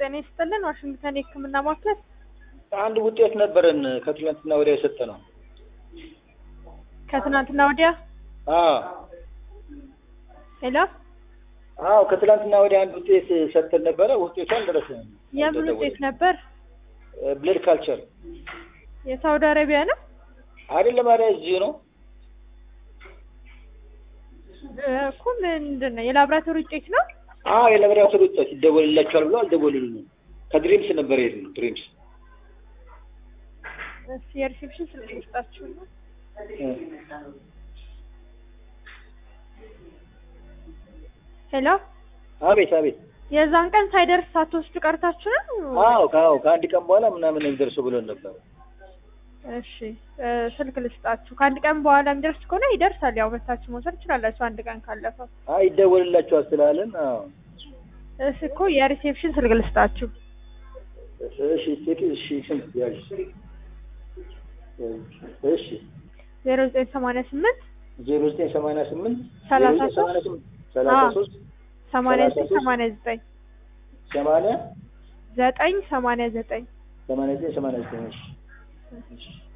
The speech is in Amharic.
ጤና ይስጥልን። ዋሽንግተን የሕክምና ማዕከል አንድ ውጤት ነበረን ከትላንትና ወዲያ የሰጠ ነው። ከትናንትና ወዲያ አዎ ሄሎ፣ አዎ ከትላንትና ወዲያ አንድ ውጤት ሰጥተን ነበረ። ውጤቱ አልደረሰንም። የምን ውጤት ነበር? ብለድ ካልቸር የሳውዲ አረቢያ ነው አይደለም፣ ኧረ እዚሁ ነው። እኮ ምንድን ነው? የላብራቶሪ ውጤት ነው። አዎ የላብራቶሪ ውጤት ይደወልላችኋል ብሎ አልደወሉልንም። ከድሪምስ ነበር የሄድነው። ድሪምስ እስኪ የሪሴፕሽን ስልክ ልስጣችሁ ነው። ሄሎ፣ አቤት አቤት። የዛን ቀን ሳይደርስ ሳትወስዱ ቀርታችሁ ነው? አዎ ከአዎ ከአንድ ቀን በኋላ ምናምን የሚደርሰው ብሎን ነበር። እሺ እ ስልክ ልስጣችሁ። ከአንድ ቀን በኋላ የሚደርስ ከሆነ ይደርሳል። ያው መታችሁ መውሰድ ትችላላችሁ። አንድ ቀን ካለፈው አይ ይደወልላችኋል ስላለን፣ አዎ እሺ እኮ የሪሴፕሽን ስልክ ልስጣችሁ። እሺ ሴት እሺ ስንት ያዥ እሺ ዜሮ ዘጠኝ ሰማንያ ስምንት ዜሮ ዘጠኝ ሰማንያ ስምንት ሰላሳ ዜሮ ዘጠኝ ሰማንያ ስምንት ሰላሳ አዎ። ሶስት ሰማንያ ሰላሳ ዘጠኝ ሶስት ሰማንያ ዘጠኝ ሰማንያ ዘጠኝ ሰማንያ ዘጠኝ ሰማንያ ዘጠኝ ሰማንያ ዘጠኝ እሺ እሺ